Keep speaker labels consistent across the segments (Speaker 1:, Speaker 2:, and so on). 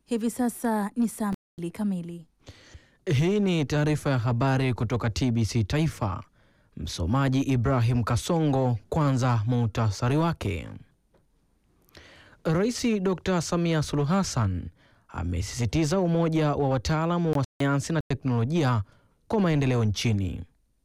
Speaker 1: Hivi sasa ni saa mbili kamili.
Speaker 2: Hii ni taarifa ya habari kutoka TBC Taifa. Msomaji Ibrahim Kasongo. Kwanza muhtasari wake. Rais Dr. Samia Suluhu Hassan amesisitiza umoja wa wataalamu wa sayansi na teknolojia kwa maendeleo nchini.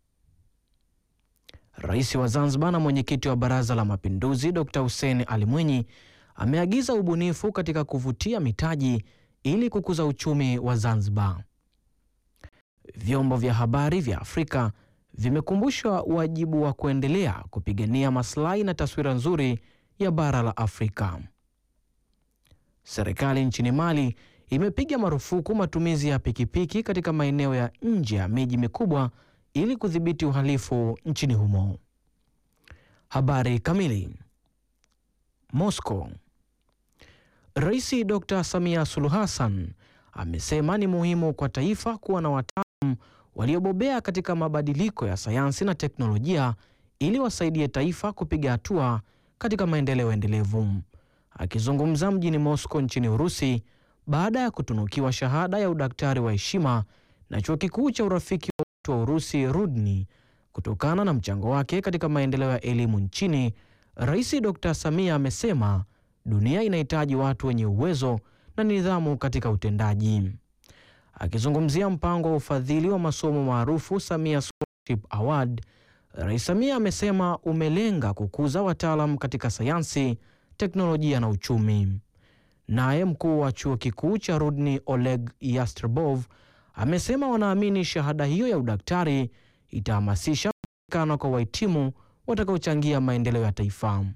Speaker 2: Rais wa Zanzibar na mwenyekiti wa Baraza la Mapinduzi Dr. Hussein Ali Mwinyi ameagiza ubunifu katika kuvutia mitaji ili kukuza uchumi wa Zanzibar. Vyombo vya habari vya Afrika vimekumbushwa wajibu wa kuendelea kupigania maslahi na taswira nzuri ya bara la Afrika. Serikali nchini Mali imepiga marufuku matumizi ya pikipiki katika maeneo ya nje ya miji mikubwa ili kudhibiti uhalifu nchini humo. Habari kamili. Moscow. Rais Dr. Samia Suluhu Hassan amesema ni muhimu kwa taifa kuwa na wataalamu waliobobea katika mabadiliko ya sayansi na teknolojia ili wasaidie taifa kupiga hatua katika maendeleo endelevu. Akizungumza mjini Moscow nchini Urusi baada ya kutunukiwa shahada ya udaktari wa heshima na chuo kikuu cha urafiki wa watu wa Urusi Rudni kutokana na mchango wake katika maendeleo ya elimu nchini, Rais Dr. Samia amesema dunia inahitaji watu wenye uwezo na nidhamu katika utendaji. Akizungumzia mpango wa ufadhili wa masomo maarufu Samia Scholarship Award, Rais Samia amesema umelenga kukuza wataalam katika sayansi, teknolojia na uchumi. Naye mkuu wa chuo kikuu cha Rudni Oleg Yastrebov amesema wanaamini shahada hiyo ya udaktari itahamasisha kupatikana kwa wahitimu watakaochangia maendeleo ya taifa.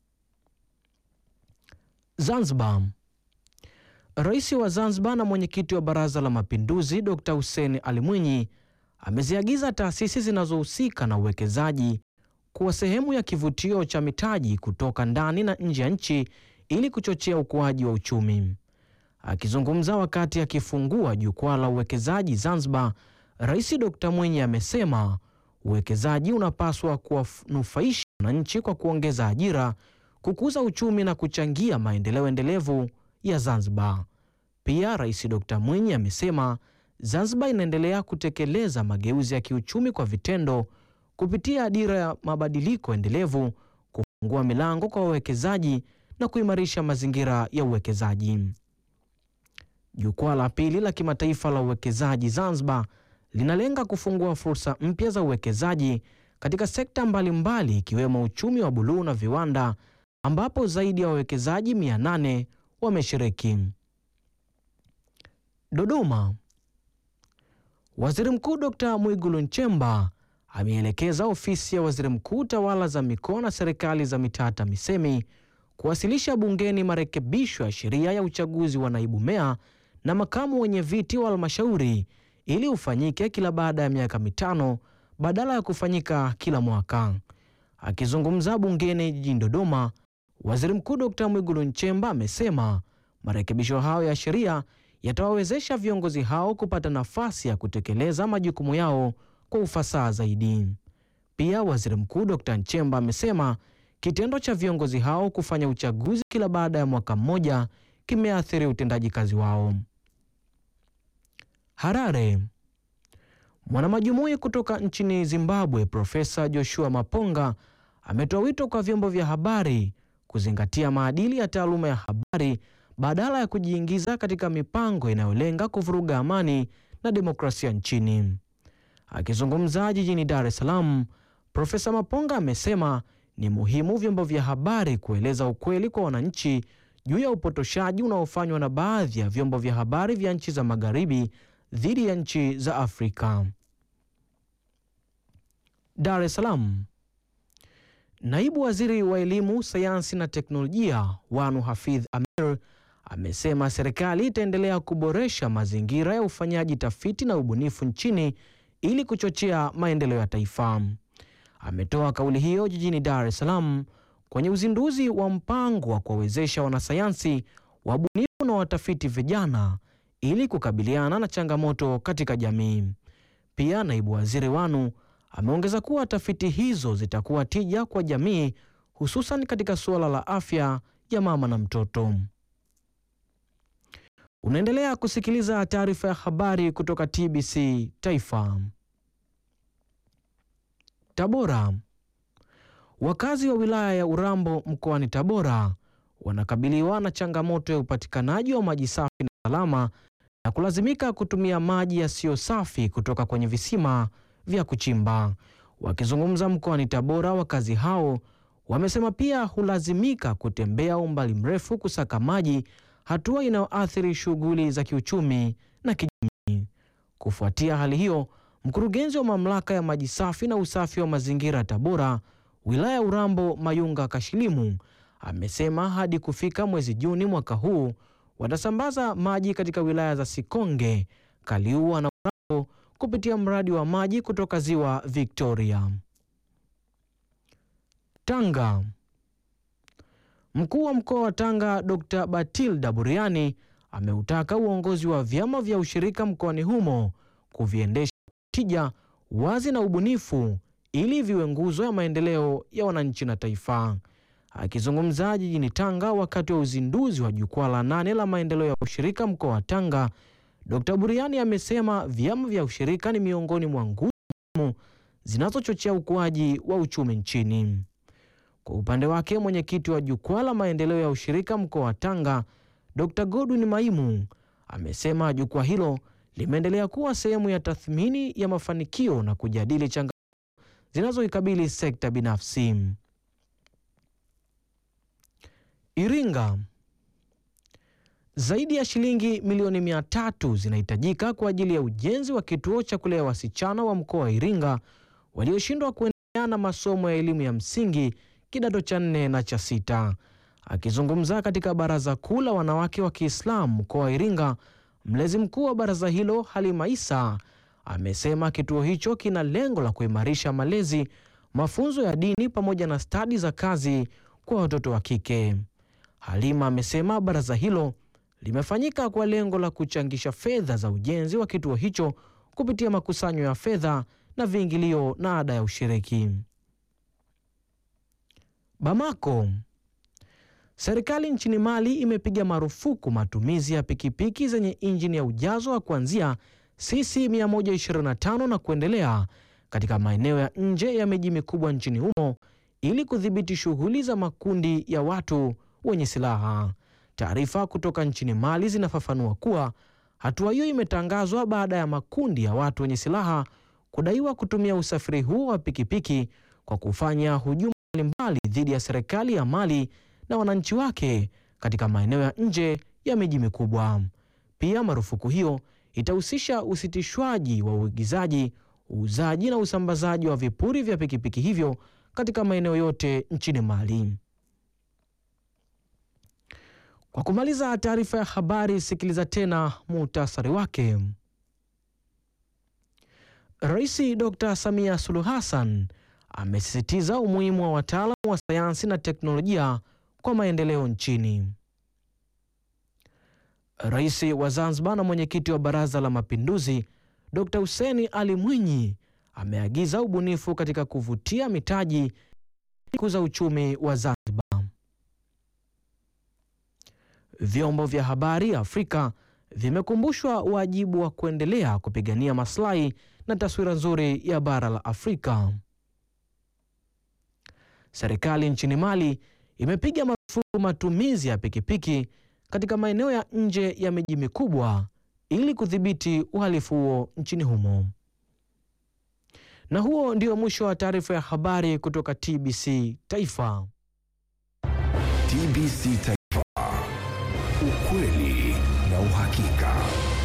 Speaker 2: Zanzibar. Rais wa Zanzibar na mwenyekiti wa Baraza la Mapinduzi Dr. Hussein Ali Mwinyi ameziagiza taasisi zinazohusika na uwekezaji kuwa sehemu ya kivutio cha mitaji kutoka ndani na nje ya nchi ili kuchochea ukuaji wa uchumi. Akizungumza wakati akifungua jukwaa la uwekezaji Zanzibar, Rais Dr. Mwinyi amesema uwekezaji unapaswa kuwanufaisha wananchi kwa kuongeza ajira, kukuza uchumi na kuchangia maendeleo endelevu ya Zanzibar. Pia Rais Dr. Mwinyi amesema Zanzibar inaendelea kutekeleza mageuzi ya kiuchumi kwa vitendo kupitia dira ya mabadiliko endelevu, kufungua milango kwa wawekezaji na kuimarisha mazingira ya uwekezaji. Jukwaa la pili la kimataifa la uwekezaji Zanzibar linalenga kufungua fursa mpya za uwekezaji katika sekta mbalimbali ikiwemo uchumi wa buluu na viwanda ambapo zaidi ya wawekezaji 800 wameshiriki. Dodoma. Waziri Mkuu Dr. Mwigulu Nchemba ameelekeza ofisi ya Waziri Mkuu tawala za mikoa na serikali za mitaa TAMISEMI kuwasilisha bungeni marekebisho ya sheria ya uchaguzi wa naibu meya na makamu wenye viti wa halmashauri ili ufanyike kila baada ya miaka mitano badala ya kufanyika kila mwaka. Akizungumza bungeni jijini Dodoma, Waziri Mkuu Dr. Mwigulu Nchemba amesema marekebisho hayo ya sheria yatawawezesha viongozi hao kupata nafasi ya kutekeleza majukumu yao kwa ufasaha zaidi. Pia Waziri Mkuu Dr. Nchemba amesema kitendo cha viongozi hao kufanya uchaguzi kila baada ya mwaka mmoja kimeathiri utendaji kazi wao. Harare. Mwanamajumui kutoka nchini Zimbabwe Profesa Joshua Maponga ametoa wito kwa vyombo vya habari kuzingatia maadili ya taaluma ya habari badala ya kujiingiza katika mipango inayolenga kuvuruga amani na demokrasia nchini. Akizungumza jijini Dar es Salaam, Profesa Maponga amesema ni muhimu vyombo vya habari kueleza ukweli kwa wananchi juu ya upotoshaji unaofanywa na baadhi ya vyombo vya habari vya nchi za magharibi dhidi ya nchi za Afrika. Dar es Salaam. Naibu Waziri wa Elimu, Sayansi na Teknolojia Wanu Hafidh Amir amesema serikali itaendelea kuboresha mazingira ya ufanyaji tafiti na ubunifu nchini ili kuchochea maendeleo ya taifa. Ametoa kauli hiyo jijini Dar es Salaam kwenye uzinduzi wa mpango wa kuwawezesha wanasayansi, wabunifu na watafiti vijana ili kukabiliana na changamoto katika jamii. Pia naibu waziri Wanu ameongeza kuwa tafiti hizo zitakuwa tija kwa jamii, hususan katika suala la afya ya mama na mtoto. Unaendelea kusikiliza taarifa ya habari kutoka TBC Taifa. Tabora. Wakazi wa wilaya ya Urambo mkoani Tabora wanakabiliwa na changamoto ya upatikanaji wa maji safi na salama na kulazimika kutumia maji yasiyo safi kutoka kwenye visima vya kuchimba. Wakizungumza mkoani Tabora, wakazi hao wamesema pia hulazimika kutembea umbali mrefu kusaka maji, hatua inayoathiri shughuli za kiuchumi na kijamii. Kufuatia hali hiyo, mkurugenzi wa mamlaka ya maji safi na usafi wa mazingira Tabora, wilaya ya Urambo, Mayunga Kashilimu, amesema hadi kufika mwezi Juni mwaka huu watasambaza maji katika wilaya za Sikonge, Kaliua na Urambo kupitia mradi wa maji kutoka ziwa Victoria. Tanga. Mkuu wa mkoa wa Tanga Dr. Batilda Buriani ameutaka uongozi wa vyama vya ushirika mkoani humo kuviendesha tija, wazi na ubunifu ili viwe nguzo ya maendeleo ya wananchi na taifa. Akizungumza jijini Tanga wakati wa uzinduzi wa jukwaa la nane la maendeleo ya ushirika mkoa wa Tanga, Dr. Buriani amesema vyama vya ushirika ni miongoni mwa nguzo muhimu zinazochochea ukuaji wa uchumi nchini. Kwa upande wake, mwenyekiti wa jukwaa la maendeleo ya ushirika mkoa wa Tanga, Dr. Godwin Maimu amesema jukwaa hilo limeendelea kuwa sehemu ya tathmini ya mafanikio na kujadili changamoto zinazoikabili sekta binafsi. Iringa. Zaidi ya shilingi milioni mia tatu zinahitajika kwa ajili ya ujenzi wa kituo cha kulea wasichana wa mkoa wa Iringa walioshindwa kuendelea na masomo ya elimu ya msingi kidato cha nne na cha sita. Akizungumza katika Baraza Kuu la Wanawake wa Kiislamu mkoa wa Iringa, mlezi mkuu wa baraza hilo Halima Isa amesema kituo hicho kina lengo la kuimarisha malezi, mafunzo ya dini pamoja na stadi za kazi kwa watoto wa kike. Halima amesema baraza hilo limefanyika kwa lengo la kuchangisha fedha za ujenzi wa kituo hicho kupitia makusanyo ya fedha na viingilio na ada ya ushiriki. Bamako. Serikali nchini Mali imepiga marufuku matumizi ya pikipiki zenye injini ya ujazo wa kuanzia cc 125 na kuendelea katika maeneo ya nje ya miji mikubwa nchini humo ili kudhibiti shughuli za makundi ya watu wenye silaha. Taarifa kutoka nchini Mali zinafafanua kuwa hatua hiyo imetangazwa baada ya makundi ya watu wenye silaha kudaiwa kutumia usafiri huo wa pikipiki kwa kufanya hujuma mbalimbali dhidi ya serikali ya Mali na wananchi wake katika maeneo ya nje ya miji mikubwa. Pia marufuku hiyo itahusisha usitishwaji wa uigizaji, uuzaji na usambazaji wa vipuri vya pikipiki hivyo katika maeneo yote nchini Mali. Kwa kumaliza taarifa ya habari, sikiliza tena muhtasari wake. Rais Dr. Samia Suluhu Hassan amesisitiza umuhimu wa wataalamu wa sayansi na teknolojia kwa maendeleo nchini. Rais wa Zanzibar na mwenyekiti wa Baraza la Mapinduzi Dr. Hussein Ali Mwinyi ameagiza ubunifu katika kuvutia mitaji kuza uchumi wa Zanzibar. Vyombo vya habari Afrika vimekumbushwa wajibu wa kuendelea kupigania maslahi na taswira nzuri ya bara la Afrika. Serikali nchini Mali imepiga marufuku matumizi ya pikipiki katika maeneo ya nje ya miji mikubwa ili kudhibiti uhalifu huo nchini humo. Na huo ndio mwisho wa taarifa ya habari kutoka TBC Taifa.
Speaker 3: TBC Taifa, ukweli na uhakika.